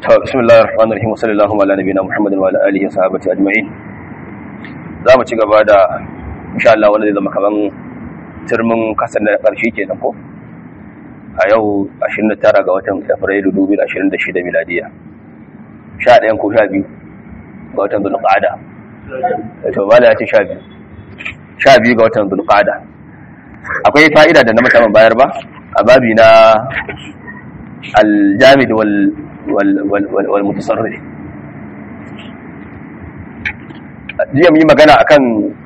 بسم الله الرحمن الرحيم وصلى الله على نبينا محمد وعلى اله وصحبه اجمعين za mu ci gaba da insha Allah wanda zai zama kaman turmin kasar na karshe kenan ko a yau 29 ga watan Afrilu 2026 miladiya 11 ko 12 ga watan Zulqa'ada to bala ya ce 12 12 ga watan Zulqa'ada akwai fa'ida da na musamman bayar ba a babi na al-jamid wal wal mutasarrif jiya mu yi magana akan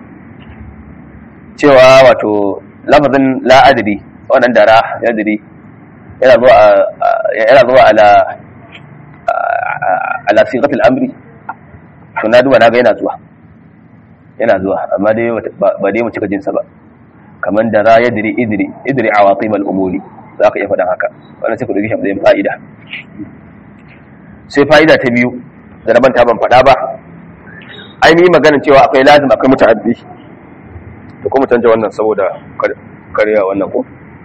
cewa wato lafazin la adri wannan dara yadri yana zuwa yana zuwa ala ala sigatul amri to na duba na ga yana zuwa yana zuwa amma dai ba dai mu cika jinsa ba kaman dara yadri idri idri awatib al umuri za ka iya faɗan haka wannan sai ku dauki shi a fa'ida sai fa'ida ta biyu da na manta ban faɗa ba ainihin maganin cewa akwai lazim akwai muta'addi da kuma canja wannan saboda karya wannan ko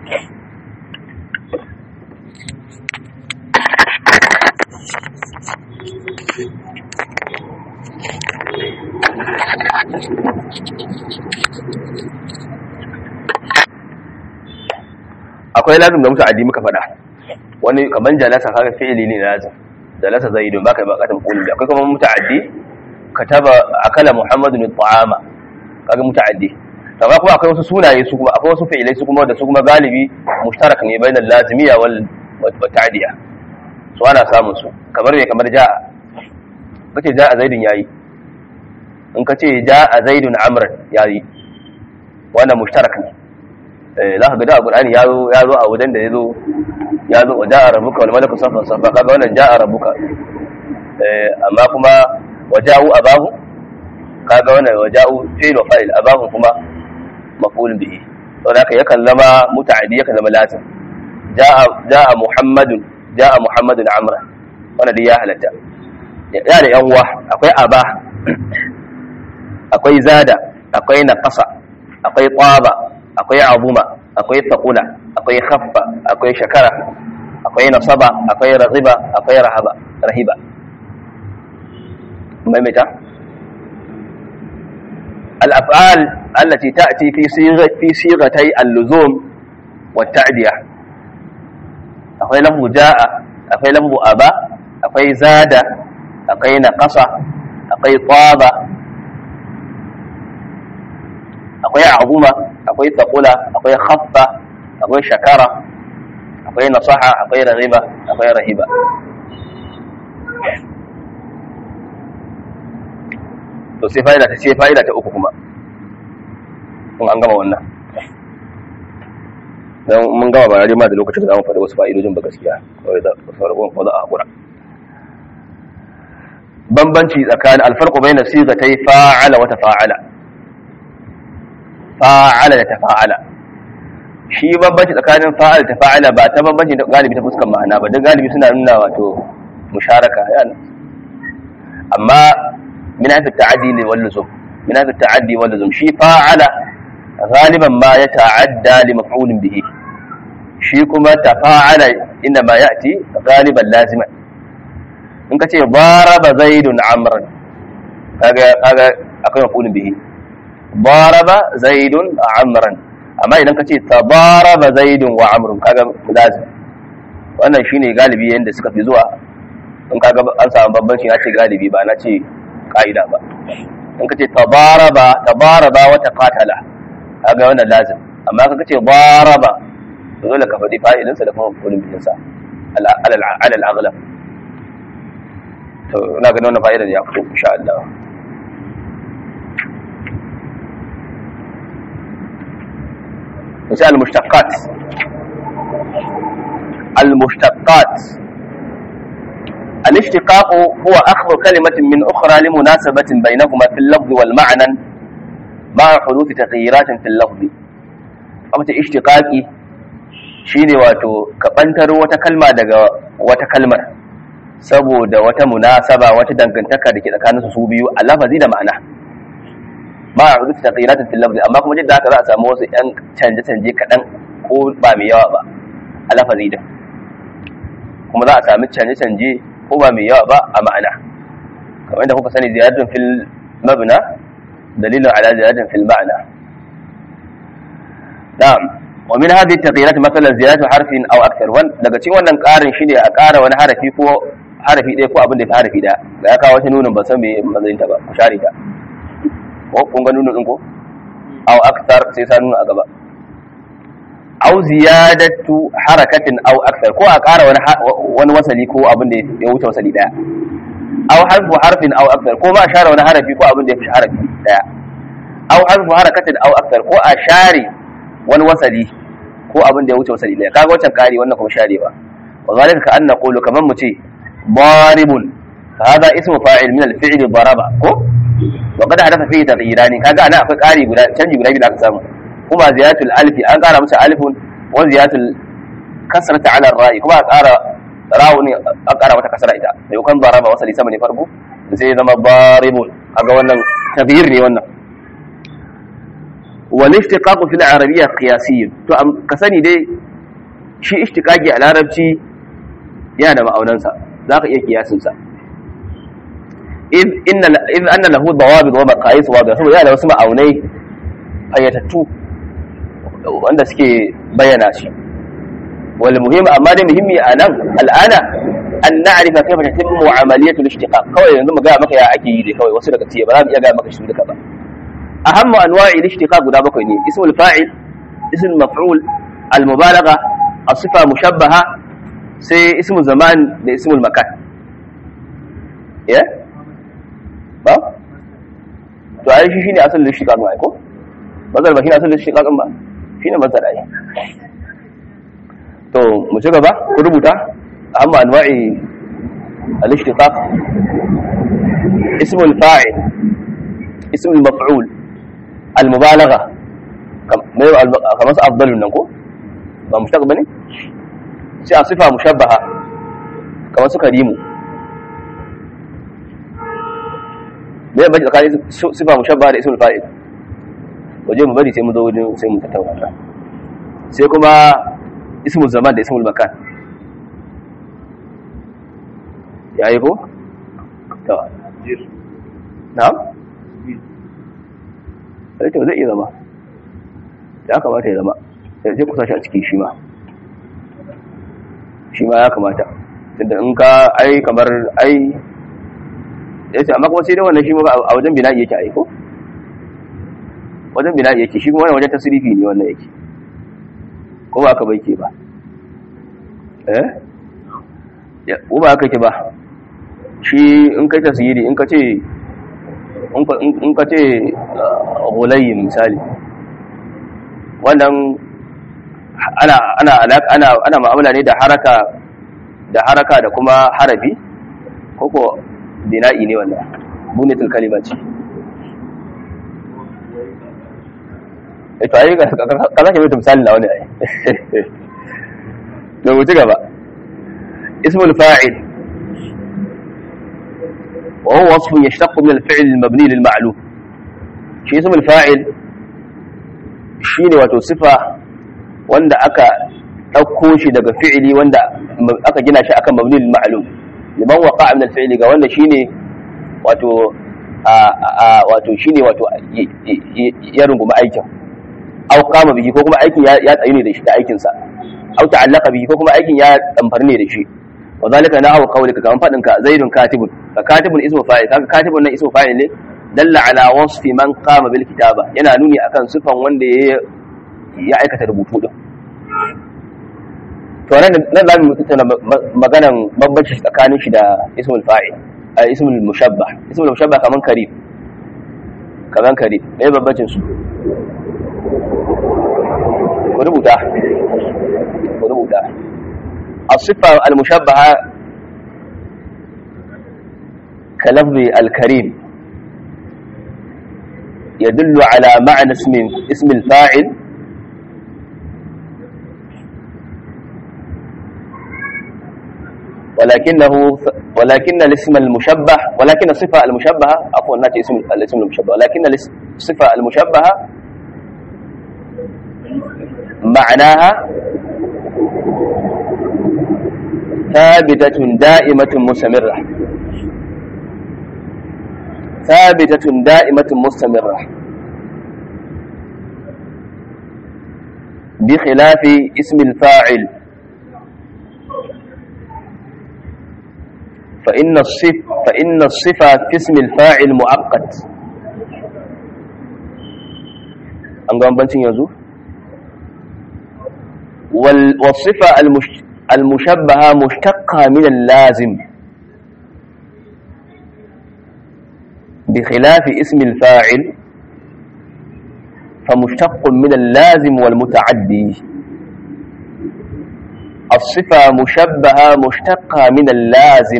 akwai lazim da muta'addi muka faɗa wani kaman jalasa kaga fi'ili ne lazim jalasa zaidun baka ba katam qulbi akwai kuma muta'addi kataba akala muhammadun at'ama kaga muta'addi amma kuma akwai wasu sunaye su kuma akwai wasu fi'ilai su kuma da su kuma galibi mushtarak ne bainal lazimiyya wal ta'diya su ana samun su kamar me kamar ja'a kace ja'a zaidun yayi in kace ja'a zaidun amran yayi wannan mushtarak ne eh za ka ga da qur'ani ya zo ya zo a wajen da yazo ya zo ja'a rabbuka wal malaku safa safa kaga wannan ja'a rabbuka eh amma kuma waja'u abahu kaga wannan waja'u fi'l wa fa'il abahu kuma maf'ul bihi to da yakan zama muta'addi yakan zama lazim ja'a ja'a muhammadun ja'a muhammadun amra wannan dai ya halatta ya da yan uwa akwai aba akwai zada akwai naqasa akwai qaba akwai abuma akwai taqula akwai khaffa akwai shakara akwai nasaba akwai raghiba akwai rahaba rahiba maimaita الأفعال التي تأتي في صيغة في صيغتي اللزوم والتعدية أخي لفظ جاء أخي لفظ أبا أخي زاد أخي نقص أخي طاب أخي عظم أخي ثقل أخي خف أخي شكر أخي نصح أخي رغب أخي رهب to sai fa'ida ta ce fa'ida ta uku kuma kun an gama wannan dan mun gama ba ma da lokacin da zamu faɗi wasu fa'idojin ba gaskiya kawai da sauran ko za a hakura bambanci tsakanin alfarqu bayna sigatay fa'ala wa tafa'ala fa'ala da tafa'ala shi bambanci tsakanin fa'ala da tafa'ala ba ta bambanci da galibi ta fuskan ma'ana ba dan galibi suna nuna wato musharaka yana amma من هذا التعدي واللزوم من هذا التعدي واللزوم شي فاعل غالبا ما يتعدى لمفعول به شي كما تفاعل انما ياتي غالبا لازما in ka ce baraba zaidun amran kaga kaga akwai mafulin bihi baraba zaidun amran amma idan ka ce tabaraba zaidun wa amrun kaga lazim wannan shine galibi yanda suka fi zuwa in kaga an samu bambanci na ce galibi ba na ce ka'ida ba in ka ce tabaraba tabaraba wata qatala kaga wannan lazim amma ka ce baraba to dole ka faɗi fa'ilinsa da kuma mafulin bihin sa alal alal aghlab to ina ganin wannan fa'idar ya fito insha Allah misal al-mushtaqqat al-mushtaqqat الاشتقاق هو أخذ كلمة من أخرى لمناسبة بينهما في اللفظ والمعنى مع حدوث تغييرات في اللفظ أمت اشتقاقي shine wato ka ɓantar wata kalma daga wata kalmar saboda wata munasaba wata dangantaka da ke tsakanin su biyu a lafazi da ma'ana ma a rubuta taqiratin fil lafzi amma kuma jidda haka za a samu wasu yan canje-canje kaɗan ko ba mai yawa ba a lafazi da kuma za a sami canje-canje ko ba mai yawa ba a ma'ana kamar yadda kuka sani ziyaratun fil mabna dalilun ala ziyaratun fil ma'ana na'am wa min hadhihi at-taghyirat mathalan ziyaratu harfin aw akthar wan daga cikin wannan karin shine a ƙara wani harafi ko harafi ɗaya ko abin da ya fi harafi ɗaya ga ya kawo wata nunin ban san me matsayin ta ba ku share ta ko kun ga nunin ɗin ko aw akthar sai sa nuna a gaba aw ziyadatu harakatin aw akthar ko a ƙara wani wani wasali ko abin da ya wuce wasali ɗaya aw harfu harfin aw akthar ko ma a share wani harafi ko abin da ya fi harafi ɗaya aw harfu harakatin aw akthar ko a share wani wasali ko abin da ya wuce wasali ɗaya kaga wancan ƙari wannan kuma sharewa wa zalika ka anna qulu kaman mu ce ضارب فهذا اسم فاعل من الفعل ضرب ko وقد حدث فيه تغييران kaga ana akwai ƙari guda canji guda biyu da aka samu kuma ziyaratul alfi an ƙara masa alifun wa ziyaratul kasrata ala ra'i kuma a ƙara rawuni an ƙara mata kasra ita da yukan daraba wasali sama ne farko sai zama daribun kaga wannan taghyir ne wannan wal ishtiqaq fil arabiyya qiyasi to ka sani dai shi ishtiqaqi a larabci yana da ma'aunansa za ka iya kiyasinsa in anna lahu dawabit wa maqayis wa saboda yana da wasu ma'aunai fayyatattu wanda suke bayyana shi wal muhim amma da muhimmi a nan al'ana an na'rifa kayfa tatimmu amaliyatu al-ishtiqaq kawai yanzu mu ga maka ya ake yi dai kawai wasu daga ciye ba za mu iya ga maka shi duka ba ahammu anwa'i al-ishtiqaq guda bakwai ne ismul fa'il ismul maf'ul al-mubalagha as-sifa mushabbaha sai ismul zaman da ismul makan ya ba to ai shi shine asalin shiqaq ba ko bazal ba shine asalin shiqaq ba shine bazal ai to mu ci gaba ku rubuta amma anwa'i al-ishtiqaq ismul fa'il ismul maf'ul al-mubalagha kamar su afdalun nan ko ba mushtaq bane sai a sifa mushabbaha kamar su karimu me ya bace tsakanin sifa mushabbaha da ismul fa'il waje mu bari sai mu zo wajen sai mu tattauna sai kuma ismul zaman da ismul makan yayi ko to na'am sai to zai iya zama ya kamata ya zama sai ku sashi a cikin shi ma shi ma ya kamata tunda in ka ai kamar ai ya ce amma kuma sai dai wannan shi ma a wajen bina'i yake aiko wajen bina'i yake shi kuma wannan wajen tasirifi ne wannan yake ko ba aka bai ke ba eh ya ko ba aka ke ba shi in kai tasiri in ka ce in ka ce gulayi misali wannan ana ana ana ana mu'amala ne da haraka da haraka da kuma harafi koko bina'i ne wannan bunatul kalima ce eh to ai ka ka zaka mai misali na wani ai to mu ci gaba ismul fa'il وهو وصف يشتق من الفعل المبني للمعلوم shi ismul fa'il shine wato sifa wanda aka ɗauko shi daga fi'ili wanda aka gina shi akan mabni lil ma'lum liman waqa min al fi'li ga wanda shine wato a wato shine wato ya runguma aikin aw qama bihi ko kuma aikin ya tsayu ne da shi da aikin sa aw ta'allaqa bihi ko kuma aikin ya damfar ne da shi wa zalika na hawa qawlika kaman fadin ka zaidun katibun ka katibun ismu fa'il kaga katibun nan ismu fa'il ne dalla ala wasfi man qama bil kitaba yana nuni akan sifan wanda ya ya aikata rubutu din to nan nan za mu tattauna maganan bambanci tsakanin shi da ismul fa'il a ismul mushabbah ismul mushabbah kaman karib kaman karib me bambancin su ku rubuta ku rubuta الصفة المشبهة كلفظ الكريم يدل على معنى اسم اسم الفاعل ولكنه ولكن الاسم المشبه ولكن الصفة المشبهة عفوا ناتي اسم الاسم المشبه ولكن الصفة المشبهة معناها ثابتة دائمة مستمرة ثابتة دائمة مستمرة بخلاف اسم الفاعل فإن الصف فإن الصفة في اسم الفاعل مؤقت an ga bancin yanzu والصفة المش... المشبهة مشتقة من اللازم بخلاف اسم الفاعل فمشتق من اللازم والمتعدي الصفة مشبهة مشتقة من اللازم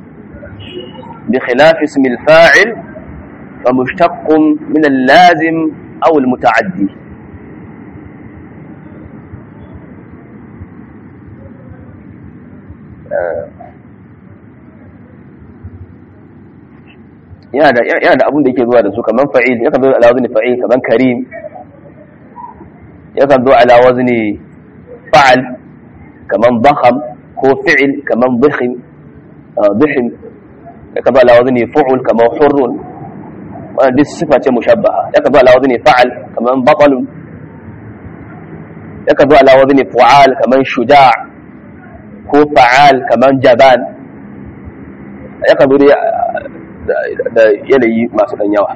بخلاف اسم الفاعل فمشتق من اللازم أو المتعدي yana da yana da abin da yake zuwa da su kaman fa'il yakan zo ala wazni fa'il kaman karim yakan zo ala wazni fa'al kaman dakham ko fi'il kaman dhikhim dhikhim yakan zo ala wazni fu'ul kaman hurrun wannan duk sifa ce mushabbaha yakan zo ala wazni fa'al kaman batal yakan zo ala wazni fu'al kaman shuja' ko fa'al kaman jaban yakan zo da yanayi masu ɗan yawa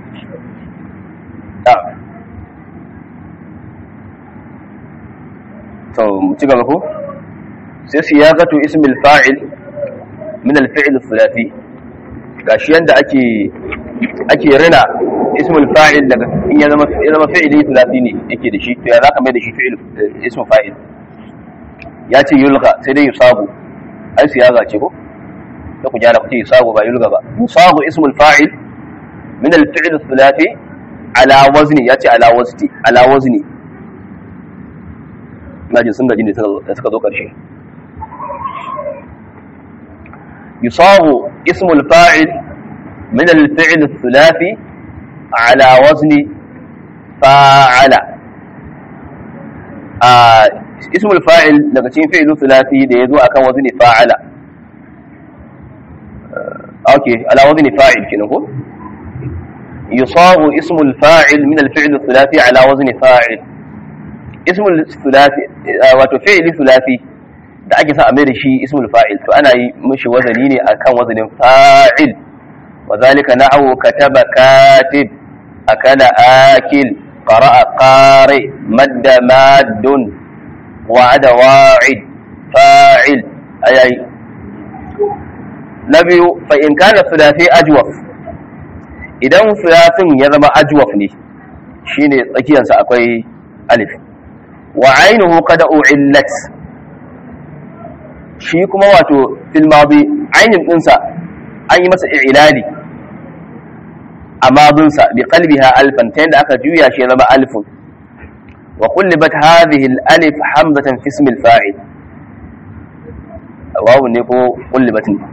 to ci gaba ko sai siyaqatu ismil fa'il min al-fi'l thulathi gashi yanda ake ake rina ismul fa'il daga in ya zama ya zama fi'ili thulathi ne yake da shi to ya zaka mai da shi fi'il ismu fa'il ya ce yulqa sai dai yusabu ai siyaga ce ko da ku jara kuce yusabu ba yulga ba yusabu ismul fa'il min al-fi'l thulathi ala wazni yace ala wazni ala wazni naji sun gaji ne da suka zo karshe yusabu ismul fa'il min al-fi'l thulathi ala wazni fa'ala a ismul fa'il daga cikin fi'il thulathi da yazo akan wazni fa'ala اوكي على وزن فاعل كده هو يصاغ اسم الفاعل من الفعل الثلاثي على وزن فاعل اسم الثلاثي wato fi'li thulathi da ake sa a mai da shi ismul fa'il to ana yi mishi wazani ne akan wazanin fa'il wa zalika na'u kataba katib akala akil qara'a qari madda maddun wa'ada wa'id fa'il ayayi na biyu fa in kana thulathi ajwaf idan thulathin ya zama ajwaf ne shine tsakiyarsa akwai alif wa ainuhu qad u'illat shi kuma wato fil madi ainin dinsa an yi masa i'lali a madunsa bi qalbiha alfan ta yadda aka juya shi ya zama alifun wa qullibat hadhihi al-alif hamzatan fi ismi al-fa'il wawu ne ko qullibat ne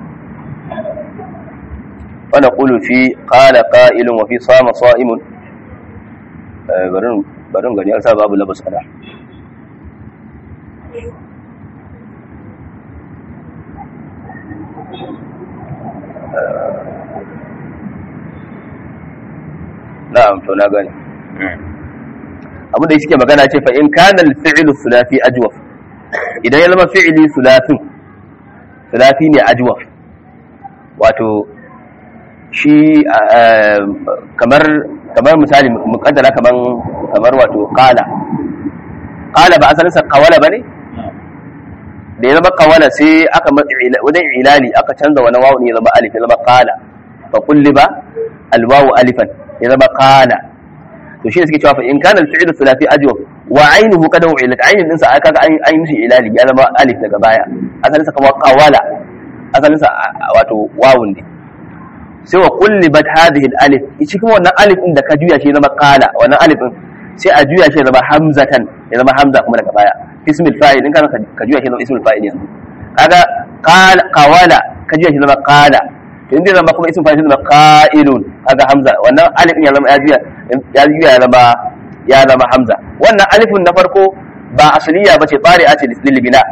ونقول في قال قائل وفي صام صائم برن برن غني أرسل باب لبس أنا na'am to na gani abu da yake magana ce fa in kana al-fi'lu thulathi ajwaf idan ya zama fi'li thulathin thulathi ne ajwaf wato shi kamar kamar misali mukaddara kamar kamar wato qala qala ba asalin sa qawala bane da ya zama qawala sai aka wajen ilali aka canza wani wawu ne ya zama alif ya zama qala fa kulliba alwawu alifan ya zama qala to shi ne suke cewa fa in kana al-fi'l thulathi ajwa wa aynuhu qad u'ilat aynin din sa aka ga an yi mishi ilali ya zama alif daga baya asalin sa kamar qawala asalin sa wato wawun ne sai wa kullibat hadhihi al-alif shi kuma wannan alif din da ka juya shi zama qala wannan alif din sai a juya shi zama hamzatan ya zama hamza kuma daga baya ismul fa'il in kana ka juya shi zama ismul fa'il yanzu kaga qala qawala ka juya shi zama qala to inda zama kuma ismul fa'il zama qa'ilun kaga hamza wannan alif din ya zama ya juya ya juya ya zama ya zama hamza wannan alifin na farko ba asliya bace tsari'a ce lil bina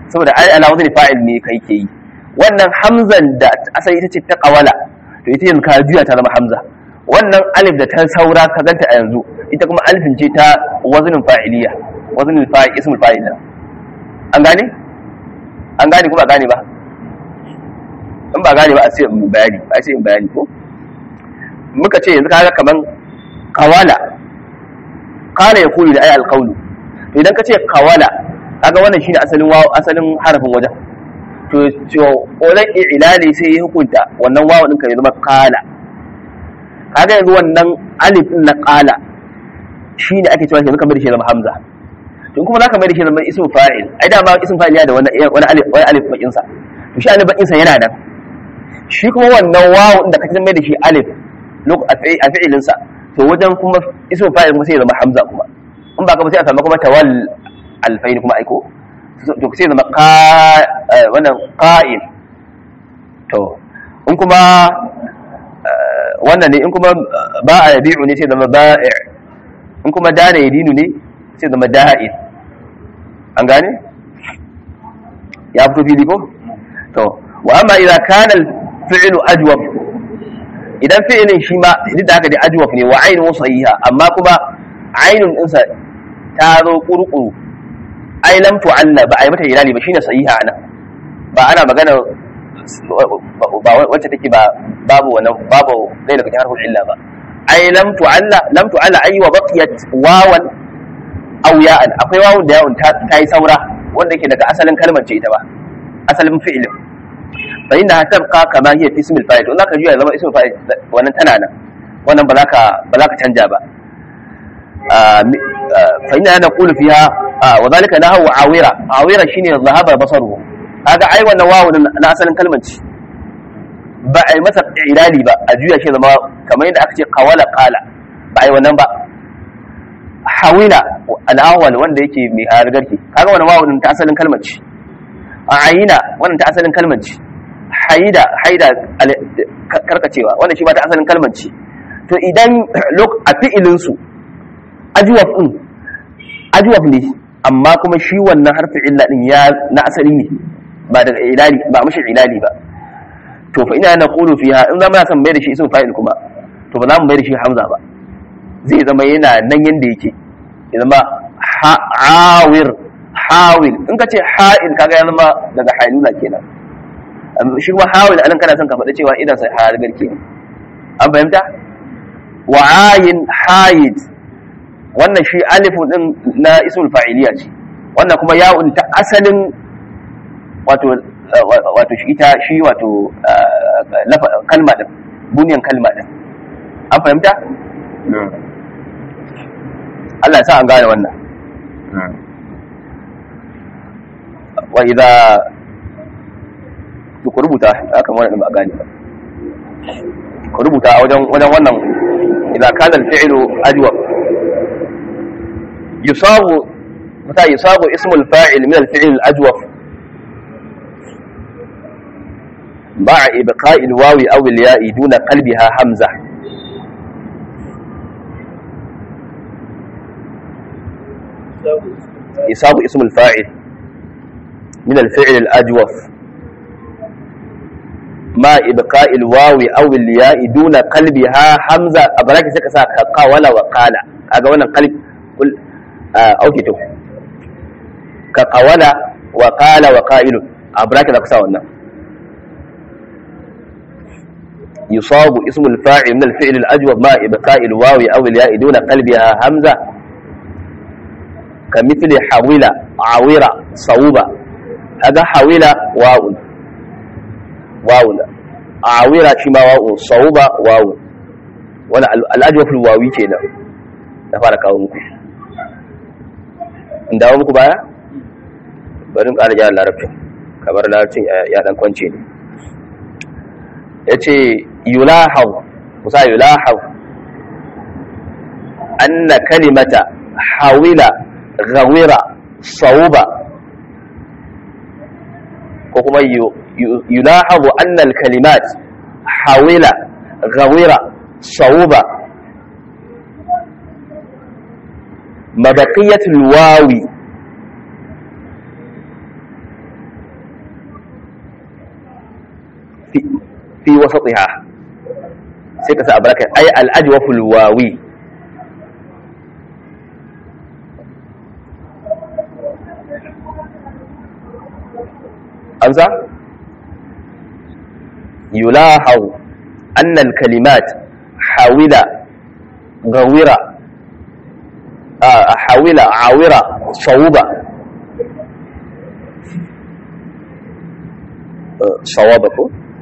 saboda ai ala wazni fa'il ne kai ke yi wannan hamzan da asali ita ce ta qawala to ita yanzu ka juya ta zama hamza wannan alif da ta saura ka ganta a yanzu ita kuma alifin ce ta waznin fa'iliya waznin fa'il ismul fa'il an gane an gane kuma gane ba in ba gane ba a ce in bayani a ce in bayani ko muka ce yanzu kaga kaman qawala qala yaqulu da ay alqawlu to idan ka ce qawala kaga wannan shine asalin wawo asalin harafin wajen to to wajen ilali sai ya hukunta wannan wawo din ka ya zama qala kaga yanzu wannan alif din na qala shine ake cewa yanzu kamar da shi zama hamza to kuma zaka mai da shi zama ismu fa'il ai da ma ismu fa'il ya da wani wani alif wani alif bakin sa to shi alif bakin sa yana nan shi kuma wannan wawo din da kake mai da shi alif lok a fi'ilin sa to wajen kuma ismu fa'il kuma sai ya zama hamza kuma in ba ka ba sai a samu kuma tawal alfaini kuma aiko to sai zama wannan qa'il to in kuma wannan ne in kuma ba a yabi'u ne sai zama ba'i' in kuma dana yadinu ne sai zama da'in an gane ya fito fili ko to wa amma idza kana al-fi'lu ajwab idan fi'ilin shi ma duk da haka dai ajwab ne wa ainihin sahiha amma kuma ainun ɗinsa ta zo kurkuru ai lam tu'alla ba ai mata hilali ba shine sahiha ana ba ana magana ba wacce take ba babu wannan babu dai daga cikin harfin illa ba ai lam tu'alla lam tu'alla ai wa baqiyat wawan aw ya'an akwai wawun da yawun ta yi saura wanda yake daga asalin kalmar ce ita ba asalin fi'ilin fa inna tabqa kama hiya fi ismil fa'il to zaka juya zama ismul fa'il wannan tana nan wannan ba za ka ba za ka canja ba fa inna naqulu fiha wa zalika lahu awira awira shine zahaba basaru kaga ai wannan wawu na asalin kalmar ce ba ai masa ilali ba a juya shi zama kamar yadda aka ce qawala qala ba ai wannan ba hawila al-awwal wanda yake mai hargarki kaga wannan wawu ta asalin kalmar ce ayina wannan ta asalin kalmar ce haida haida karkacewa wannan shi ba ta asalin kalmar ce to idan a fi'ilin su ajwaf din ajwaf ne amma kuma shi wannan harfi illa din ya na asali ne ba daga ilali ba mashi ilali ba to fa ina naqulu fiha in zama san mai da shi ismu fa'il kuma to ba za mu mai da shi hamza ba zai zama yana nan yanda yake ya zama hawir hawil in ka ce ha'il kaga ya zama daga hailula kenan shi kuma hawil anan kana son ka faɗa cewa idan sai har garke an fahimta wa ayin hayid wannan shi alifu din na ismul fa'iliya ce wannan kuma ya'un ta asalin wato wato shi ita shi wato kalma din bunyan kalma din an fahimta Allah sa an gane wannan wa idza ku rubuta haka wannan ba gane ba ku rubuta wajen wajen wannan idza kana al-fi'lu ajwab يصاغ متى يصاغ اسم الفاعل من الفعل الأجوف مع إبقاء الواو أو الياء دون قلبها همزة يصاغ اسم الفاعل من الفعل الأجوف مع إبقاء الواو أو الياء دون قلبها همزة أبراك سكسا قال وقال أقول قلب قل auke to ka qawala wa qala wa qa'ilun a bracket da kusa wannan yusabu ismul fa'il min al-fi'l al-ajwab ma ibqa'i al-wawi aw al-ya'i duna qalbiha hamza kamithli hawila awira sawba hada hawila wa'un wa'un awira shi ma wa'un sawba wa'un wala al-ajwab al-wawi kenan da fara kawo muku in dawo muku baya bari ƙara gyara larabcin kamar larabcin ya dan kwance ne ya ce yulahau musa yulahau anna kalimata hawila gawira sauba ko kuma yulahau anna kalimat hawila gawira sauba مبقية الواو fi fi wasatiha sai ka sa abraka ay al ajwaful wawi amsa يلاحظ أن الكلمات حاولة غويرة آه حاولة عاورة صوبة آه صوابك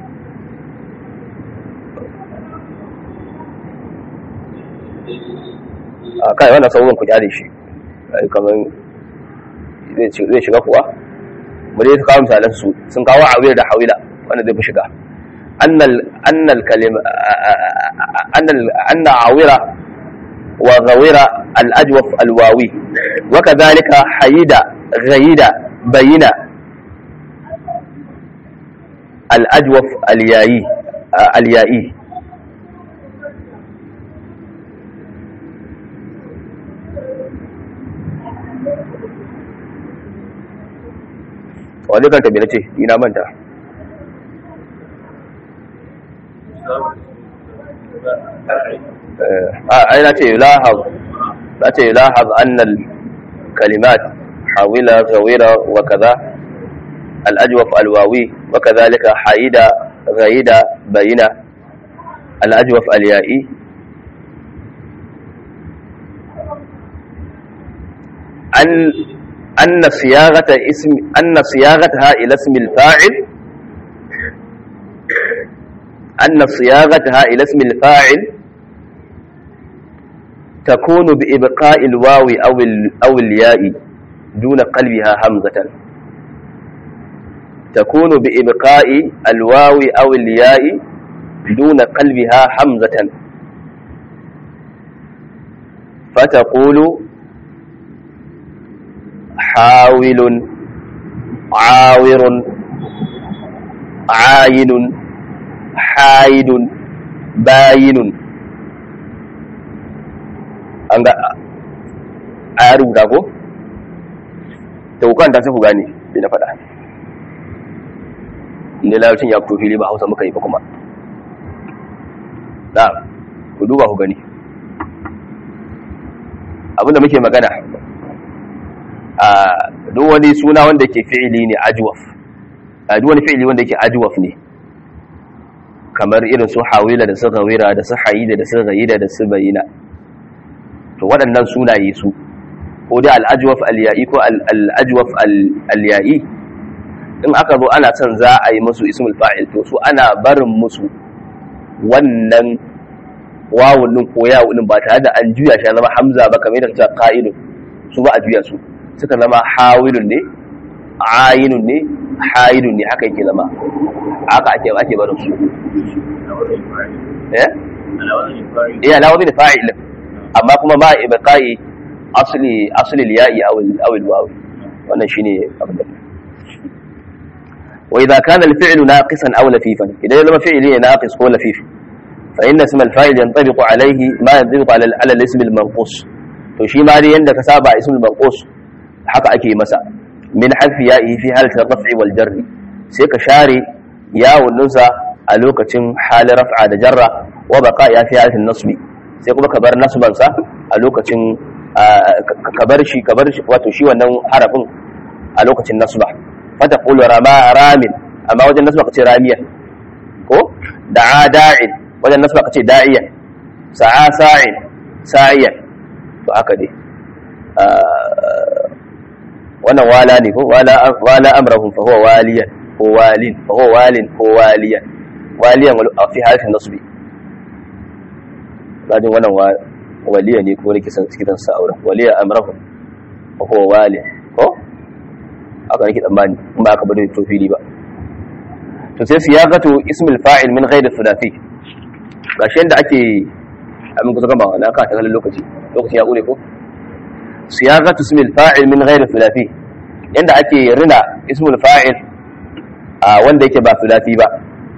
آه كاي وانا صوبا كنت عادي شيء كمان zai shiga kuwa mu dai kawo misalan su sun kawo awiyar da hawila wanda zai fi shiga أن ال أن الكلمة أن ال أن عاورة وغويرة الأجوف الواوي وكذلك حيدة غيدة بينة الأجوف اليائي اليائي wani kan tabi na ce ina manta أين يلاحظ أتى يلاحظ أن الكلمات حاولة غويرة وكذا الأجوف الواوي وكذلك حيدة غيدة بينة الأجوف اليائي أن أن صياغة اسم أن صياغتها إلى اسم الفاعل أن صياغتها إلى اسم الفاعل تكون بإبقاء الواو أو أو الياء دون قلبها همزة تكون بإبقاء الواو أو الياء دون قلبها همزة فتقول حاول عاور عاين haidun bayinun an ga a rubuta ko? ta hukanta sai ku gane bai na faɗa inda larabcin ya fito fili ba hausa muka yi ba kuma na ku duba ku gani abinda muke magana a duk wani suna wanda ke fi'ili ne ajuwaf a duk wani fi'ili wanda ke ajuwaf ne kamar irin su hawila da su gawira da su hayida da su gayida da su bayina to waɗannan sunaye su ko dai al'ajwaf al-ya'i ko al'ajwaf al-ya'i in aka zo ana son za a yi musu ismul fa'il to su ana barin musu wannan wawun din ko yawun din ba tare da an juya shi zama hamza ba kamar da ta qa'ilun su ba a juya su suka zama hawilun ne ayinun ne haidun ne haka yake zama haka ake ake barin su eh eh ala wani fa'il amma kuma ba ibqai asli asli al-ya'i aw aw al-waw wannan shine abin da wa idha kana al-fi'lu naqisan aw lafifan idan zama fi'li ne naqis ko lafif fa inna ism al-fa'il yantabiqu alayhi ma yantabiqu ala ala al-ism al-manqus to shi ma dai yanda ka saba ism al-manqus haka ake masa min harfi ya'i fi halat ar-raf'i wal jarri sai ka share yawun nunsa a lokacin halin raf'a da jarra wa baqa ya fi halat an-nasbi sai kuma ka bar nasban sa a lokacin ka bar shi ka bar shi wato shi wannan harafin a lokacin nasba fata qulu rama ramin amma wajen nasba ka ce ramiyan ko da'a da'in wajen nasba ka ce da'iyan sa'a sa'in sa'iyan to haka dai wannan wala ne ko wala amrahum fa huwa waliyan ko walin fa huwa walin ko waliyan waliyan fi harfin nasbi rajin wannan waliya ne ko nake kitan sa auren waliya amrahum fa huwa walin ko aka nake tsammani in ba aka bada to fili ba to sai siyaqatu ismul fa'il min ghairi thulathi gashi yanda ake amin kusa gaba na ka ta kallon lokaci lokaci ya kure ko siyaqatu ismul fa'il min ghairi thulathi yanda ake rina ismul fa'il a wanda yake ba thulathi ba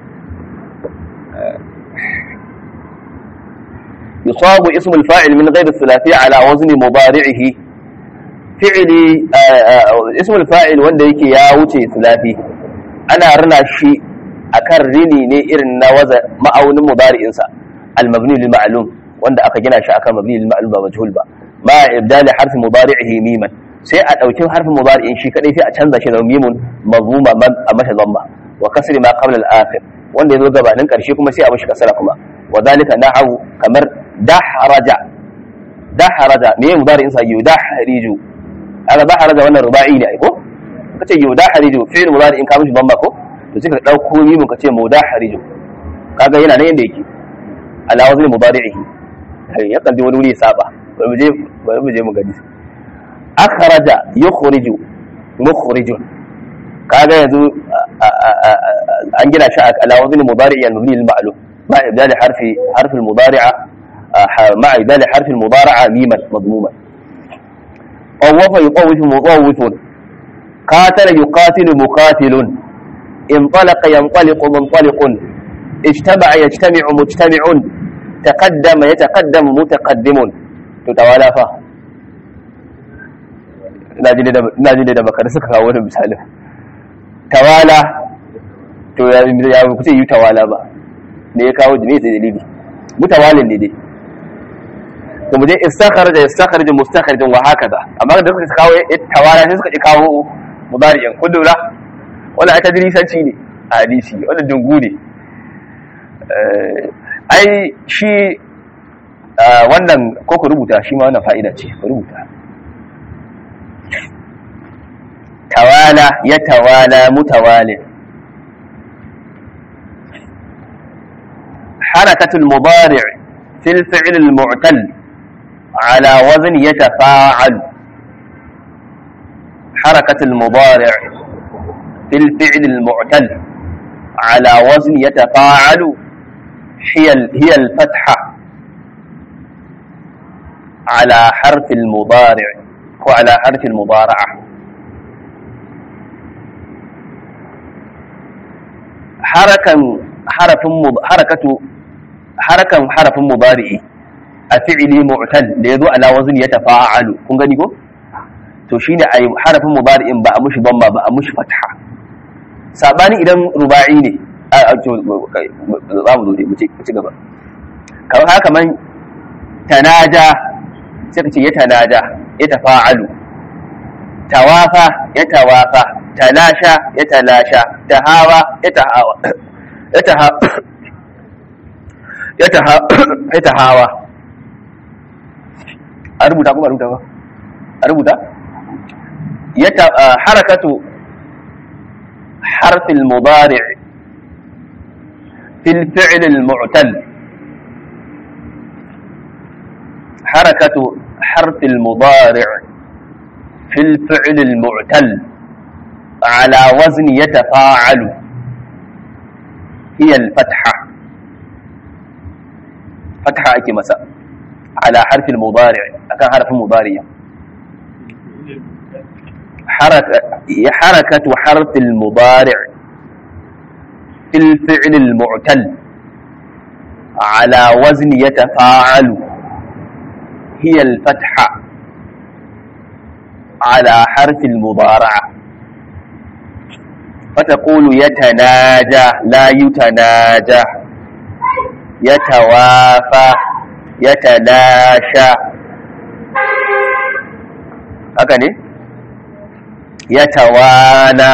يصاب اسم الفاعل من غير الثلاثي على وزن مضارعه فعلي اسم الفاعل wanda yake ya wuce thulathi ana rina shi akan rini ne irin na waza ma'aunin mudari'in sa al-mabni lil ma'lum wanda aka gina shi akan mabni lil ma'lum ba majhul ba ma ibdali harfi mudari'ihi miman sai a dauki harfin mudari'in shi kadai sai a canza shi da mimun mazmuma a mata zamma wa kasri ma qabla al-akhir wanda yazo gabanin karshe kuma sai a mishi kasara kuma wa dalika na'u kamar dahraja dahraja me mudari'in sa yudahriju aka dahraja wannan ruba'i ne ai ko kace yudahriju fi'l mudari'in ka mishi zamma ko to sai ka dauko mimun kace mudahriju kaga yana nan yanda yake ala wazni mudari'ihi ya kan wani wuri ya saba bari mu je bari mu je mu gani akhraja yukhriju mukhrijun kaga yanzu an gina shi ala wazni mudari'i al-mabni lil ma'lum ma ibdal harfi harfi al-mudari'a ma ibdal harfi al-mudari'a miman madmuman طوف يطوف مطوف قاتل يقاتل مقاتل انطلق ينطلق منطلق اجتمع يجتمع مجتمع تقدم يتقدم متقدم تتوالى فا ina ji da bakar suka kawo wani misali tawala to ya ya kuce yi tawala ba ne ya kawo ne sai dalili mutawalin ne dai to mu je istakharja istakharja mustakharja wa hakaza amma da suka kawo tawala sai suka ji kawo mudari'in kudura wannan ai tadrisanci ne a hadisi wannan dungu ne ai shi wannan ko ku rubuta shi ma wannan fa'ida ce ku rubuta tawala ya tawala mutawalin حركة المضارع في الفعل المعتل على وزن يتفاعل حركة المضارع في الفعل المعتل على وزن يتفاعل هي هي الفتحة على حرف المضارع وعلى حرف المضارعة حركة حرف حركة حركة حرف مضارع أفعل معتل ليذو على وزن يتفاعل كن gani ko to shine ai harafin mudari'in ba a mushi damma ba a mushi fatha sabani idan ruba'i ne za mu zo mu ci gaba kamar haka kaman tanaja sai ka ce ya tanaja ya tafa'alu tawafa ya tawafa talasha ya talasha tahawa ya tahawa ya taha ya taha ya tahawa a rubuta kuma a rubuta ba a rubuta ya ta harakatu حرف المضارع في الفعل المعتل حركة حرف المضارع في الفعل المعتل على وزن يتفاعل هي الفتحة فتحة أكي مساء على حرف المضارع أكان حرف المضارع حركة حركة حرف المضارع في الفعل المعتل على وزن يتفاعل هي الفتحة على حرف المضارعة فتقول يتناجى لا يتناجى يتوافى يتلاشى هكذا يتوالى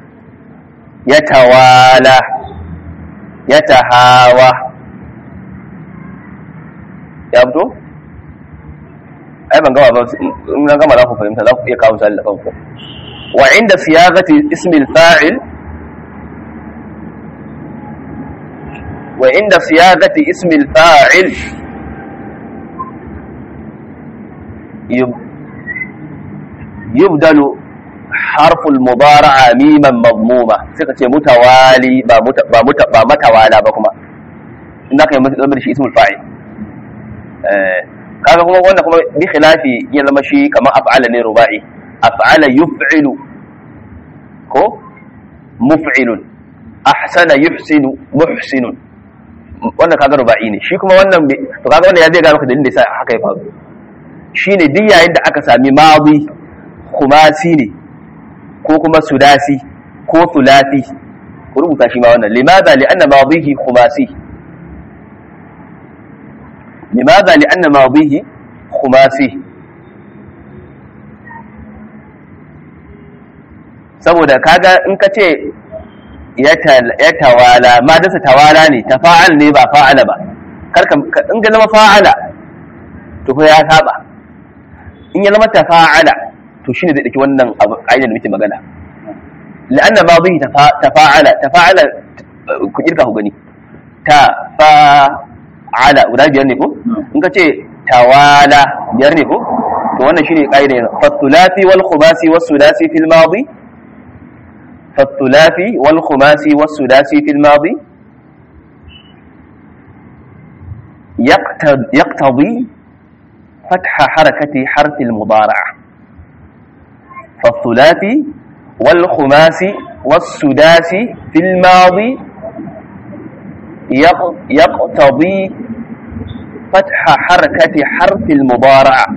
يتوالى يتهاوى ya fito? ai ban gama ba in na gama za ku fahimta za ku iya kawo misali da kanku wa inda siyagati ismil fa'il wa inda siyagati ismil fa'il yubdalu harful mudara'a miman madmuma suka ce mutawali ba muta ba muta ba matawala ba kuma in zaka yi mutu shi ismul fa'il eh kaga kuma wannan kuma bi khilafi ya zama shi kamar af'ala ne ruba'i af'ala yuf'ilu ko muf'ilun ahsana yuhsinu muhsinun wannan kaga ruba'i ne shi kuma wannan to kaga wannan ya zai ga maka dalilin da yasa haka ya faru shine duk yayin da aka sami madi khumasi ne ko kuma sudasi ko thulathi ku rubuta shi ma wannan limadha li'anna madihi khumasi limadha li'anna madihi khumasi saboda kaga in ka ce ya tawala ma dasa tawala ne tafa'al ne ba fa'ala ba karka in ga zama fa'ala to fa ya saba in ya zama tafa'ala to shine zai dake wannan abu ainihin da muke magana la'anna madhi tafa'ala tafa'ala ku kirka ku gani tafa'ala guda biyar ne ko in ka ce tawala biyar ne ko to wannan shine kaida ne fathulati wal khumasi was sudasi fil madi فالثلاثي والخماسي والسداسي في الماضي يقتضي فتح حركة حرف المضارعة فالثلاثي والخماسي والسداسي في الماضي يقتضي فتح حركة حرف المضارعة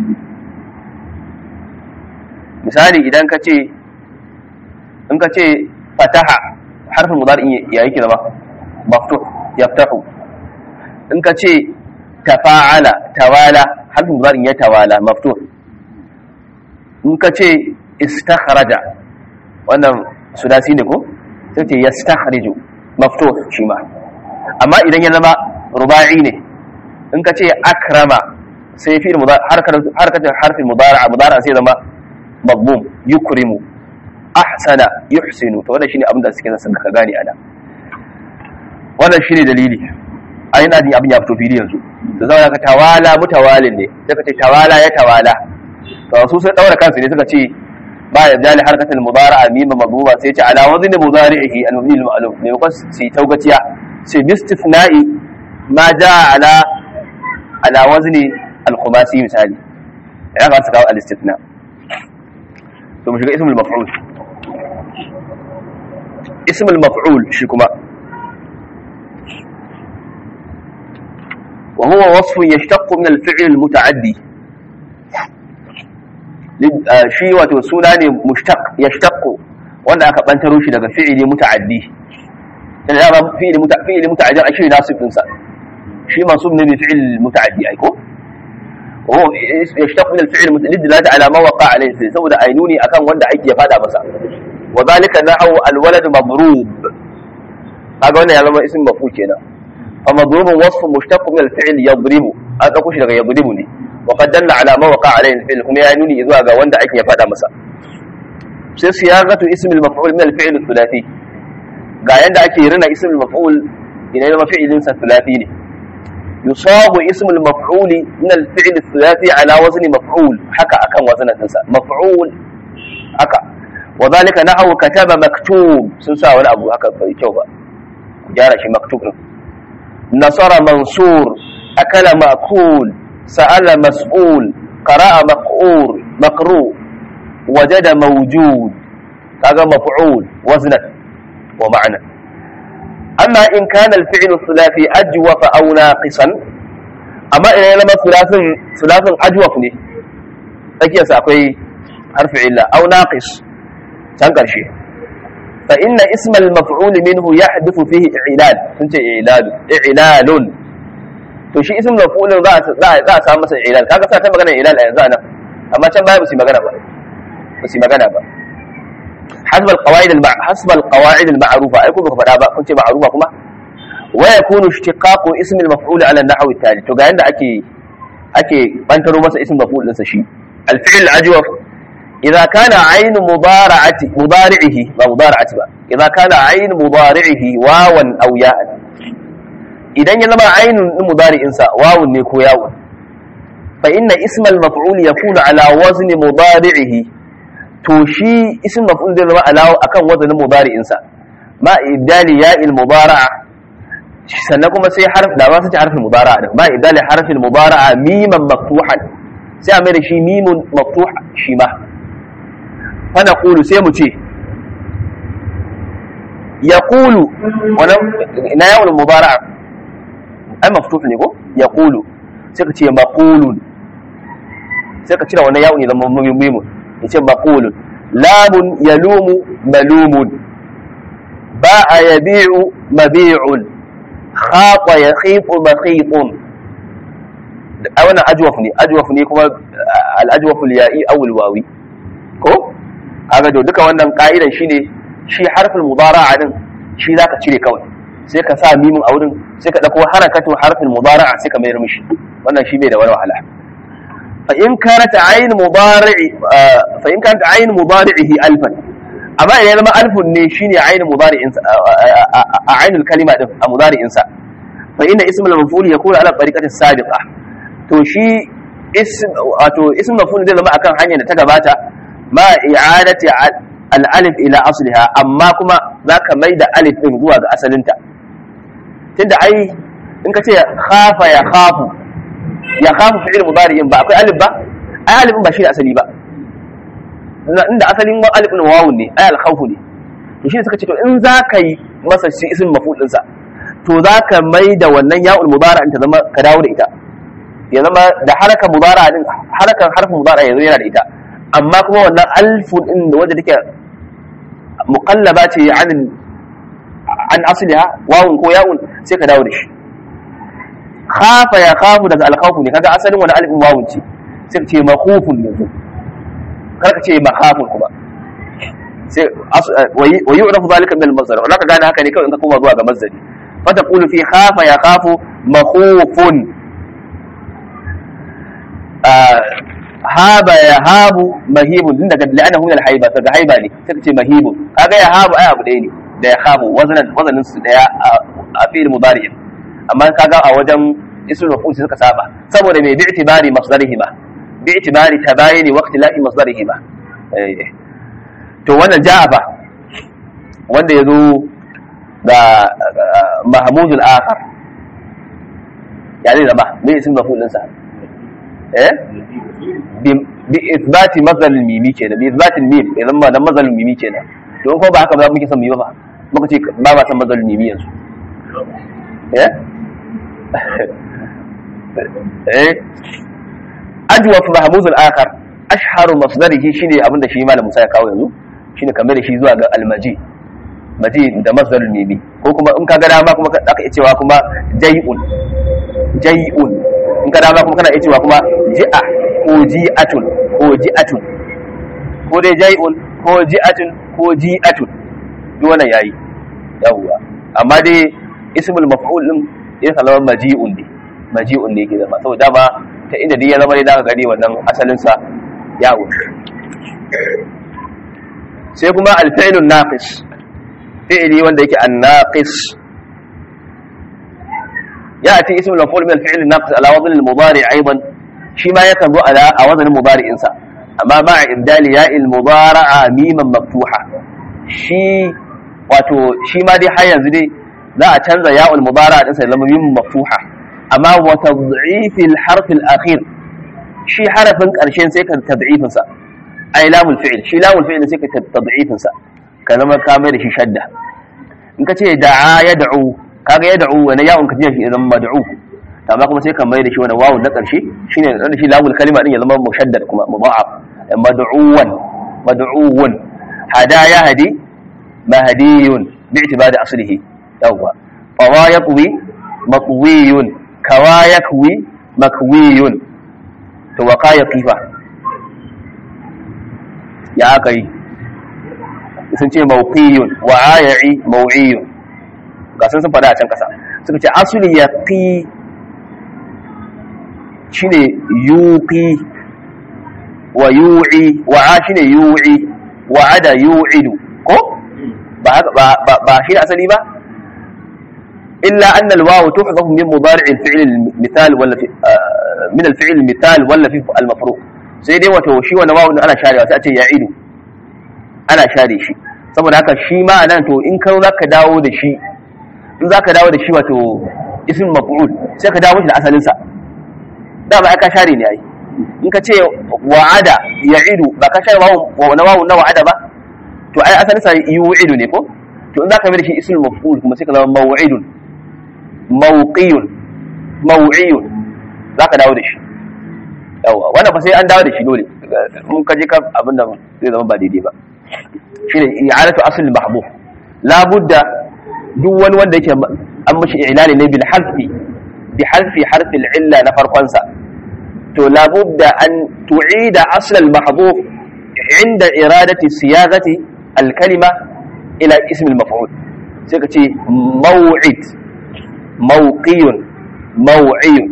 مثالي إذا كتي in ka ce fataha harfin mudari ya yake zama maftuh yaftahu in ka ce tafa'ala tawala harfin mudari ya tawala maftuh in ka ce istakhraja wannan sudasi ne ko sai ce yastakhriju maftuh shi ma amma idan ya zama ruba'i ne in ka ce akrama sai fi harkar harfin mudari mudari sai zama magbum yukrimu ahsana yuhsinu to wannan shine abin da suke son ka gane ana wannan shine dalili ai ina jin abin ya fito fili yanzu to zama ka tawala mutawalin ne sai ka ce tawala ya tawala to su sai daura kansu ne suka ce ba ya jali harkatul mudara'a mimma madhuba sai ce ala wazni mudari'ihi al-mabni al-ma'lum ne ko sai taugaciya sai bistifna'i ma jaa ala ala wazni al-khumasi misali ya ga su kawo al-istithna to mu shiga ismul maf'ul اسم المفعول شكما وهو وصف يشتق من الفعل المتعدي shi wato suna ne mushtaq yashtaqu wanda aka bantaro shi daga fi'ili muta'addi dan da ba fi'ili muta'addi muta'addi a shi nasib din sa shi mansub ne bi fi'il muta'addi ai ko وهو يشتق من الفعل للدلالة على ما وقع عليه saboda ainuni akan wanda aiki ya fada masa وذلك نحو الولد مضروب هذا wannan ya zama ism maf'ul kenan fa madrub wasf mushtaq min al-fi'l yadrib aka kushi daga yadribu ne wa qad dalla ala ma waqa alayhi al-fi'l kuma ya nuni zuwa ga wanda ake ya fada masa sai siyagatu ism al-maf'ul min al-fi'l al-thulathi ga yanda ake rina ism al-maf'ul idan ya zama fi'ilin sa thulathi ne yusabu ism al-maf'ul min al-fi'l al-thulathi ala wazni maf'ul haka akan wazanin sa maf'ul haka وذلك نحو كتب مكتوب sun sa wani abu haka bai kyau ba ku gyara shi maktub din nasara mansur akala ma'kul sa'ala mas'ul qara'a maq'ur maqru wajada mawjud kaga maf'ul waznan wa ma'na amma in kana al-fi'l thulathi ajwaf aw naqisan amma idan yana thulathun thulathun ajwaf ne tsakiyarsa akwai harfi illa aw naqis can ƙarshe fa inna ismal maf'ul minhu yahdithu fihi i'lal sun ce i'lal i'lalun to shi ismul maf'ul za a za a samu masa i'lal kaga sa ta magana i'lal a yanzu anan amma can baya ba su magana ba ba su magana ba حسب القواعد المع... حسب القواعد المعروفه اي كوبا فدا ba kun ce ma'rufa kuma wa yakunu ishtiqaqu ism al-maf'ul ala an-nahw al-tali to ga yanda ake ake bantaro masa ism maf'ul din sa shi al-fi'l ajwaf إذا كان عين مضارعة مضارعه ما مضارعة بقى إذا كان عين مضارعه واوا أو ياء إذا يلما عين مضارع إنسا واو نيكو ياو فإن اسم المفعول يكون على وزن مضارعه توشي اسم مفعول ده لما على أكن وزن مضارع إنسا ما إبدال ياء المضارعة sannan kuma sai harf da ba su ci harfin mudara da ba idali harfin mudara miman maftuhan sai a mai da shi mimun maftuh shi ma fana kulu sai mu ce ya kulu ina yawon mubara'a ai maftuh ne ko ya kulu sai ka ce maqulun sai ka cire wannan yawon zama mimun ya ce maqulun lamun yalumu malumun ba'a yabi'u mabi'un khata yakhifu makhitun a wannan ajwaf ne ajwaf ne kuma al-ajwaf al-ya'i aw al-wawi ko kaga to duka wannan ka'idan shine shi harfin mudara'a din shi zaka cire kawai sai ka sa mimin a wurin sai ka dauko harakatu harfin mudara'a sai ka mayar mishi wannan shi bai da wani wahala fa in kanat ayn mudari'i fa in kanat ayn mudari'ihi alfan amma idan zama alfun ne shine ayn mudari'in a ainul kalima din a mudari'in sa fa inna ismul maf'ul yakunu ala tariqati sabiqa to shi ism wato ism maf'ul zai zama akan hanyar da ta gabata ma i'adati al-alif ila asliha amma kuma zaka mai da alif din zuwa ga asalinta tunda ai in ka ce khafa ya khafu ya khafu fi'il mudari'in ba akwai alif ba ai alif ba shi da asali ba inda asalin alif din wawun ne ai al-khawfu ne to shi suka ce to in zaka yi masa shi ism maf'ul din sa to zaka mai da wannan ya'ul mudari'in ta zama ka dawo da ita ya zama da harakan mudara din harakan harfin mudara yanzu yana da ita amma kuma wannan alfun din da wanda take muqallaba ce an an asliha wawun ko ya'un sai ka dawo da shi khafa ya khafu daga alkhawfu ne kaga asalin wani alifin wawun ce sai ka ce makhufun yanzu kar ka ce makhafun kuma sai wa yu'rafu zalika min al-masdar wala ka gane haka ne kawai in ka koma zuwa ga masdari fa taqulu fi khafa ya khafu makhufun haba ya habu mahibun din daga la'anahu min al-haiba daga haiba ne sai ka ce mahibun kaga ya habu ai abu ɗaya ne da ya habu wazanan wazanin su daya a fi'il mudari amma kaga a wajen ismul maf'ul suka saba saboda mai bi'tibari masdarihima bi'tibari tabayini waqti la'i masdarihima to wannan ja'a fa wanda yazo da mahmudul akhar ya zai zama me ismul maf'ul din sa eh bi ithbati mazal mimi kenan bi ithbati mim idan ba dan mazal mimi kenan don ko ba haka ba muke son mu yi ba muka ce ba ba san mazal mimi yanzu eh eh ajwaf mahmuz al-akhar ashharu masdarihi shine abinda shi malam Musa ya kawo yanzu shine kamar da shi zuwa ga al-maji maji da masdar mimi ko kuma in ka ga dama kuma ka iya cewa kuma jay'un jay'un in ka dama kuma kana iya cewa kuma ji'a ko ji'atun ko ji'atun ko dai jai'un ko ji'atun ko ji'atun duk wannan yayi yawwa amma dai ismul maf'ul din ya kalama maji'un ne maji'un ne yake zama saboda dama ta inda dai ya zama dai zaka gani wannan asalin sa yawo sai kuma al-fi'lun naqis fi'li wanda yake an-naqis يأتي اسم المفعول من الفعل الناقص على وزن المضارع أيضا شي ما يكن على وزن المضارع إنسا أما مع إبدال ياء المضارع ميما مفتوحة شي wato shi ma dai har yanzu dai za a canza ya'ul mudara din sa zama mim maftuha amma wa tad'if al harf al akhir shi harafin karshen sai ka tad'ifin sa ai lamul fi'l shi lamul fi'l sai ka tad'ifin sa ka zama ka mai da shi shadda in ka ce da'a yad'u kaga yad'u wani ya'un ka ce shi zama mad'u amma kuma sai ka mai da shi wani wawun na karshe shine da shi lamul kalima din ya zama mushaddad kuma mudha'af mad'uwan mad'uwan hada ya hadi mahdiyun bi'tibari aslihi yawwa fawa yaqwi maqwiyun kawa yakwi makwiyun to wa qaya qifa ya kai sun ce mawqiyun wa aya'i maw'iyun ga sun sun fada a can kasa suka ce asli yaqi shine yuqi wa yu'i wa a shine yu'i wa ada yu'idu ko ba ba ba shi da asali ba illa anna al-waw tuhdafu min mudari' al-fi'l al-mithal wala fi min al-fi'l al-mithal wala fi al-mafru' sai dai wato shi wannan wawu ana sharewa sai a ce ya'idu ana share shi saboda haka shi ma nan to in ka zaka dawo da shi in zaka dawo da shi wato ism maf'ul sai ka dawo shi da asalin sa da ba ka share ne ai in ka ce wa'ada ya'idu ba ka share wawu na wawu na wa'ada ba to ai asalin sa yu'idu ne ko to in zaka mai da shi ismul maf'ul kuma sai ka zama maw'idun mawqiyun maw'iyun zaka dawo da shi yawa wannan fa sai an dawo da shi dole mun kaje ka abinda zai zama ba daidai ba shine i'adatu asl mahbub labudda duk wani wanda yake an mashi ilali ne bil harfi bi harfi harfi illa na farkon sa to labudda an tu'ida asl al mahdhuf inda iradati siyagati al kalima ila ism al maf'ul sai ka ce maw'id mawqiyun maw'iyun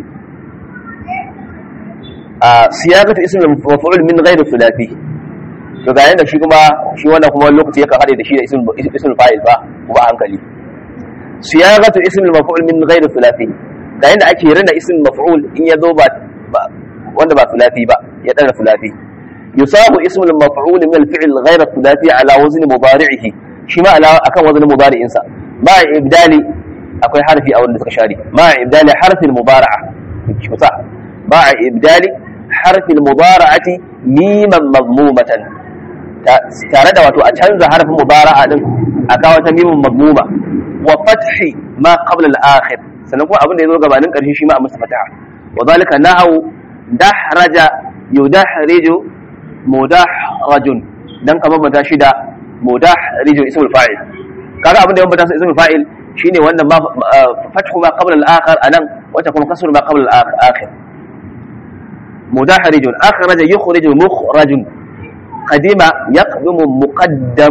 a siyagatu ism al maf'ul min ghairi thulathi to ga yanda shi kuma shi wannan kuma lokaci yakan hade da shi da ism ism fa'il ba kuma hankali siyagatu ism al-maf'ul min ghayr thulathi da yanda ake rina ism maf'ul in ya zo ba wanda ba thulathi ba ya dana thulathi yusabu ism al-maf'ul min al-fi'l ghayr thulathi ala wazn mudari'ihi shi ma ala akan wazn mudari'in sa ma ibdali akwai harfi a wanda suka share ma ibdali harfi al-mudari'a kusa ma ibdali harfi al-mudara'ati miman mazmumatan tare da wato a canza harfin mudara'a din a kawo ta mimin mazmuma wa fathi ma qabla al-akhir sannan kuma abin da yazo gabanin karshe shi ma a masa fataha wa zalika nahu dahraja yudahriju mudahrajun dan kamar mata shi da mudahriju ismul fa'il kaga abin da yawan bata ismul fa'il shine wannan ma fathu ma qabla al-akhir anan wata kuma kasru ma qabla al-akhir mudahrijun akhraja yukhriju mukhrajun قدم يقدم مقدم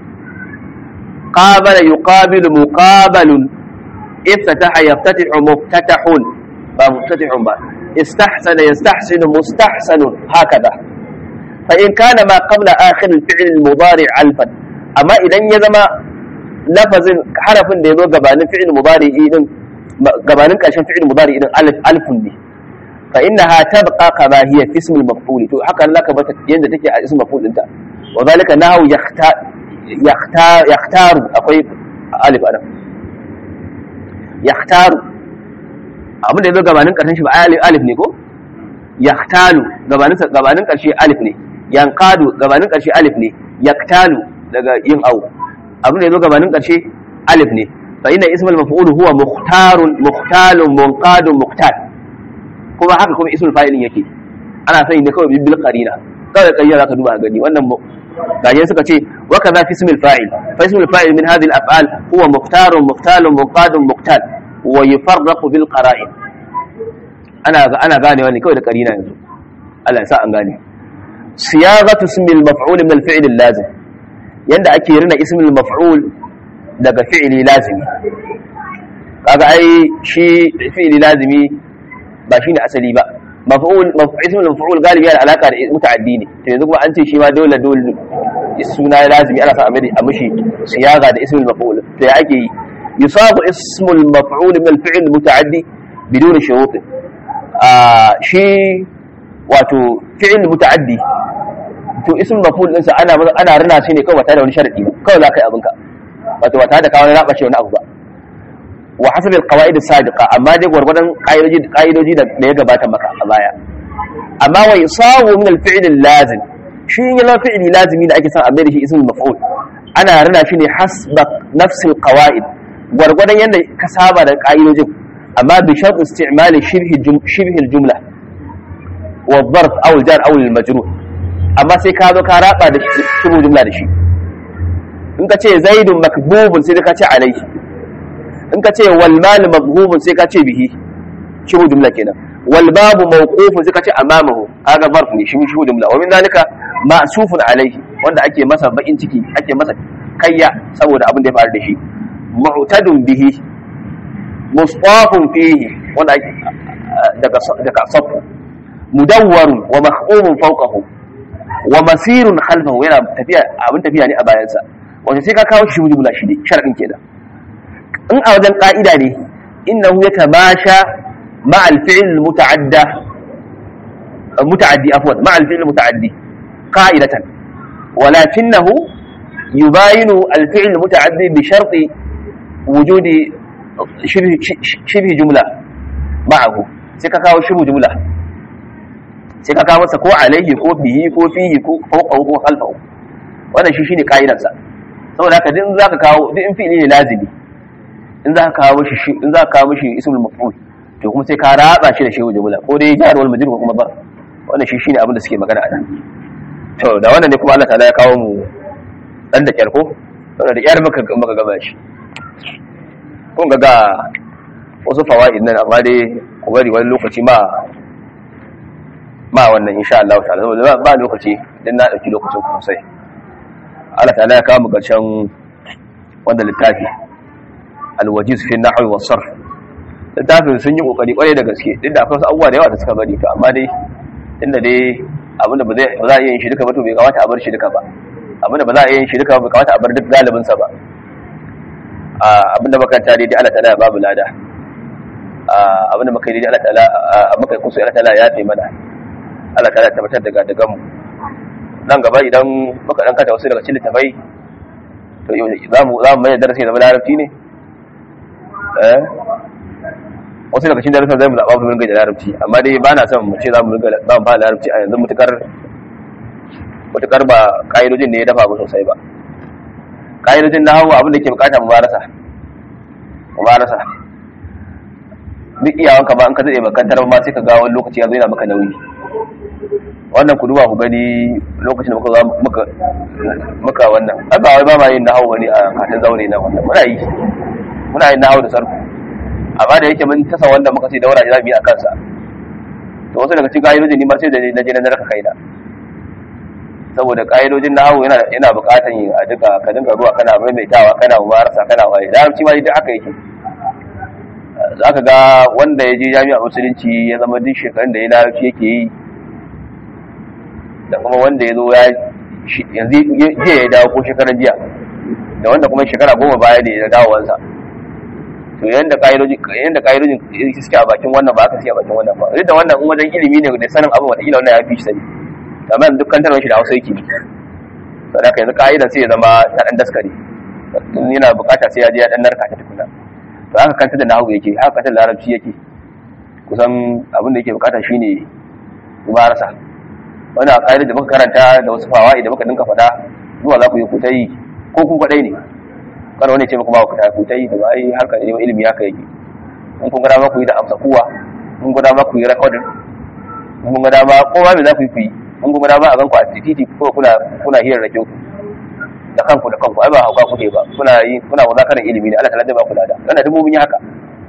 قابل يقابل مقابل افتتح يفتتح مفتتح مفتتح با استحسن يستحسن مستحسن هكذا فإن كان ما قبل آخر الفعل المضارع ألفا أما إذا يزم لفظ حرف يزو قبان فعل مضارع إذن قبان كاشن فعل مضارع إذن ألف ألف دي فإنها تبقى كما هي في اسم المفعول تو حكى لك بت يند تكي اسم المفعول انت وذلك انه يختار يختار يختار اكوي الف انا يختار abin da yazo gabanin karshen shi ba alif ne ko yaktalu gabanin gabanin karshe alif ne yankadu gabanin karshe alif ne yaktalu daga yin au abin da yazo gabanin karshe alif ne fa inna ismul maf'ul huwa mukhtarun mukhtalun munqadun muqtal kuma haka kuma ismul fa'ilin yake ana sani ne kawai bil qarina kawai kai zaka duba gani wannan gajen suka ce wa kaza fi ismil fa'il fa ismul fa'il min hadhihi al af'al huwa mukhtarun mukhtalun muqadun muqtal wa yufarraqu bil qara'in ana ana gane wannan kawai da qarina yanzu Allah ya sa an gane siyagatu ismil maf'ul min al fi'l al lazim yanda ake rina ismil maf'ul daga fi'li lazimi kaga ai shi fi'li lazimi ba shine asali ba maf'ul ismul maf'ul galibi yana alaka da muta'addi ne to yanzu kuma an ce shi ma dole dole suna lazimi ana sa a mishi siyaga da ismul maf'ul to ya ake yi yusabu ismul maf'ul min al-fi'l muta'addi bidun shurut a shi wato fi'l muta'addi to ismul maf'ul din sa ana ana rina shi ne kawai ba tare da wani sharadi ba kawai za ka yi abinka wato ba tare da kawo raba shi wani abu ba wa hasabi alqawaid as-sabiqa amma dai gurgurdan qaidoji qaidoji da ya gabata maka a baya amma wa yusawu min al-fi'l al-lazim shi ne la fi'li lazimi da ake son a mai da shi ismul maf'ul ana rana shi ne hasba nafs al-qawaid gurgurdan yanda ka saba da qaidojin amma bi shart isti'mal shibhi shibhi al-jumla wa dharf aw al-jar aw al-majrur amma sai ka zo ka raba da shibhu jumla da shi in ka ce zaidun makbubun sai ka ce alaihi in ka ce wal mal maghubun sai ka ce bihi shibu jumla kenan wal babu mawqufun sai ka ce amamahu kaga zarf ne shi shibu jumla wa min zalika ma'sufun alaihi wanda ake masa bakin ciki ake masa kayya saboda abin da ya faru da shi mu'tadun bihi mustafun fihi wanda daga daga safu mudawwarun wa mahqumun fawqahu wa masirun khalfahu yana tafiya abin tafiya ne a bayansa wanda sai ka kawo shi jumla shi ne sharadin kenan in a wajen ƙa'ida ne innahu ya tamasha ma'al fi'il muta'adda muta'addi afwan ma'al fi'il muta'addi qa'idatan walakinahu yubayinu al-fi'il muta'addi bi sharti wujudi shibhi jumla ma'ahu sai ka kawo shibhu jumla sai ka kawo masa ko alaihi ko bihi ko fihi ko fawqahu ko khalfahu wannan shi shine ka'idarsa saboda haka duk zaka kawo duk in fi'ili ne lazimi in za ka kawo mishi in za ka kawo mishi ismul maf'ul to kuma sai ka raba shi da shehu jumla ko dai jar wal majrur ko kuma bar wannan shi shine abin da suke magana a nan to da wannan ne kuma Allah ta'ala ya kawo mu dan da kyarko saboda da yar maka maka gaba shi kun ga ga wasu fawaid nan amma dai ku bari wani lokaci ma ma wannan insha Allah ta'ala saboda ba lokaci dan na dauki lokacin ku sosai Allah ta'ala ya kawo mu karshen wanda littafi alwajiz fi nahwi was sarf littafin sun yi kokari kwarai da gaske duk da akwai wasu abubuwa da yawa da suka bari to amma dai inda dai abinda ba zai ba za a iya yin shi duka ba to bai kamata a bar shi duka ba abinda ba za a iya yin shi duka ba bai kamata a bar duk galibin sa ba abinda makaranta dai Allah ta'ala ya babu lada abinda muka yi dai Allah ta'ala muka yi kusa Allah ta'ala ya fi mana Allah ta'ala ya tabbatar daga daga mu nan gaba idan muka dan kata wasu daga cikin littafai to za mu za mu mai darasi da larabci ne eh wasu daga cikin darasin zai mu zaɓa mu ringa da larabci amma dai ba na son mu ce za mu ringa za mu ba larabci a yanzu mutukar mutukar ba ƙa'idojin ne ya dafa mu sosai ba ƙa'idojin na hawa abin da ke bukata mu barasa mu barasa duk iyawanka ba an ka zai bakantar ma sai ka ga wani lokaci ya zo yana maka nauyi wannan ku duba ku gani lokacin da muka zo muka muka wannan ba wai ba ma yin nahawu bane a katin zaure na wannan muna yi muna yin nahawu da sarfu amma da yake mun tasa wanda muka sai daura za mu yi a kansa to wasu daga cikin ƙa'idojin ni ma sai da na je na narka kaina saboda ƙa'idojin nahawu yana yana buƙatar yin a duka ka dinga zuwa kana maimaitawa kana mumarasa kana waye larabci ma duk haka yake za ka ga wanda ya je jami'a musulunci ya zama duk shekarun da ya larabci yake yi da kuma wanda ya zo ya yanzu jiya ya dawo ko shekaran jiya da wanda kuma shekara goma baya ne ya dawowansa to yanda ka'idojin yanda ka'idojin suke a bakin wannan ba aka suke a bakin wannan ba duk da wannan in wajen ilimi ne da sanin abin wata wannan ya fi shi sani amma yanzu dukkan tarwar shi da hausa yake saboda haka yanzu ka'idan sai ya zama ta dan daskare yana bukata sai ya je ya dan narka ta tukuna to haka kanta da nahawu yake haka kanta da larabci yake kusan abin da yake bukata shine mubarasa wannan ka'idar da muka karanta da wasu fawa'i da muka dinka faɗa zuwa za ku yi kutai ko kun kwaɗai ne kada wani ce muku ba ku ta kutai da ai harkar neman ilimi haka yake in kun gada ma ku yi da amsa kuwa in kun gada ma ku yi recording in kun gada ma kowa me za ku yi ku yi in kun gada ma a ganku a titi ko kuna kuna hirar da ku da kanku da kanku ai ba hauka kuke ba kuna yi kuna muzakarar ilimi ne Allah ta zai ba ku lada kana dubu mun yi haka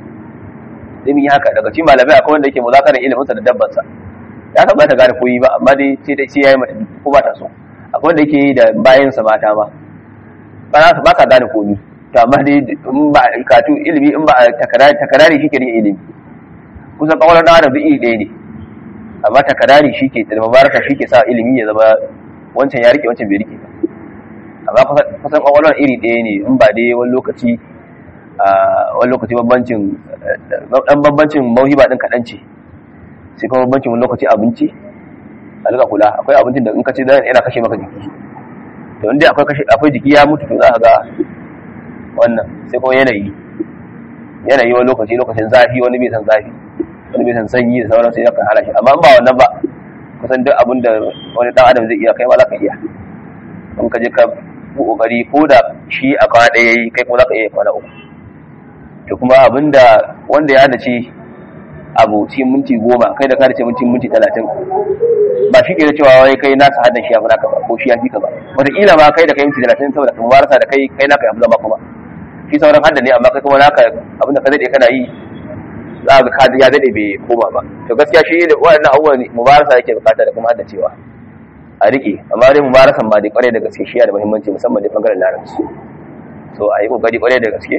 sai mun yi haka daga cikin malamai akwai wanda yake muzakarar ilimin sa da dabbar sa ya kamata gane koyi ba amma dai sai dai sai yayi mata ko ba ta so akwai wanda yake yi da bayan sa mata ma ba za ba ka gane komi to amma dai in ba katu ilimi in ba takarari takarari shi ke rike ilimi kusan kawalar da adam duk iri ɗaya ne amma takarari shi ke da mubaraka shi ke sa ilimi ya zama wancan ya rike wancan bai rike ba amma kusan kawalar iri ɗaya ne in ba dai wani lokaci wani lokaci bambancin dan bambancin mauhiba din kaɗan ce sai kuma bambancin wani lokaci abinci a duka kula akwai abincin da in ka ce yana kashe maka jiki to inda akwai kashe akwai jiki ya mutu to za ka ga wannan sai kuma yanayi yanayi wani lokaci lokacin zafi wani bai san zafi wani bai san sanyi da sauran sai yakan hana shi amma ba wannan ba kusan duk abin da wani dan adam zai iya kai ma za ka iya in ka je ka kokari ko da shi a kwana ɗaya yayi kai kuma za ka iya kwana uku to kuma abin da wanda ya dace abu cikin minti goma kai da ka dace minti minti talatin ba shi ke da cewa wai kai nasa haddan shi ya fi naka ba ko shi ya fi ka ba wataƙila ma kai da kai minti talatin saboda kuma marasa da kai kai naka ya fi zama kuma shi sauran haddan ne amma kai kuma naka abinda ka daɗe kana yi za ga ka ya daɗe bai koma ba to gaskiya shi da waɗannan abubuwan mubarasa yake bukata da kuma haddacewa a riƙe amma dai mubarasan ba dai ƙwarai da gaske shi yana da muhimmanci musamman da ɓangaren larabci so a yi ƙoƙari ƙwarai da gaske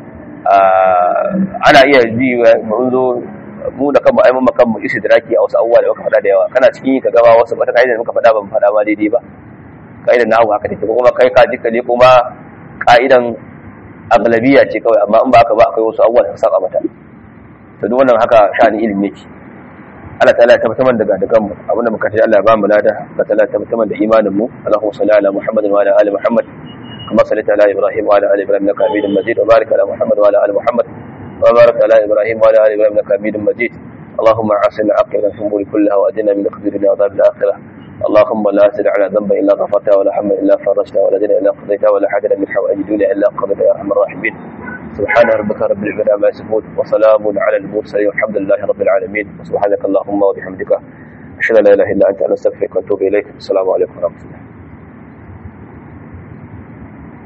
ana iya ji mun zo mu da kanmu ai mun kanmu istidraki a wasu abubuwa da muka faɗa da yawa kana cikin ka gaba wasu wata kaida da muka faɗa ban faɗa ba daidai ba kaidan nahu haka take kuma kai ka ji ka je kuma kaidan aglabiya ce kawai amma in ba haka ba akwai wasu abubuwa da saka mata to duk wannan haka sha'ani ilimi yake Allah ta'ala ya tabbatar daga daga mu abinda muka ce Allah ya ba mu lada Allah ta'ala ya tabbatar da imanin mu Allahumma salli ala Muhammad wa ala ali Muhammad kama sallaita ala Ibrahim wa ala ali Ibrahim innaka Hamidum Majid wa barik ala Muhammad wa ala ali Muhammad وبارك على ابراهيم وعلى ال ابراهيم انك حميد مجيد اللهم عاصمنا عقلنا في الامور كلها واجنا من خزي الدنيا وعذاب الاخره اللهم لا تدع على ذنب الا غفرته ولا هم الا فرجته ولا دين الا قضيته ولا حاجه من حوائج الدنيا الا قضيتها يا ارحم الراحمين سبحان ربك رب العزه عما يصفون وسلام على المرسلين والحمد لله رب العالمين وسبحانك اللهم وبحمدك اشهد ان لا اله الا انت نستغفرك ونتوب اليك السلام عليكم ورحمه الله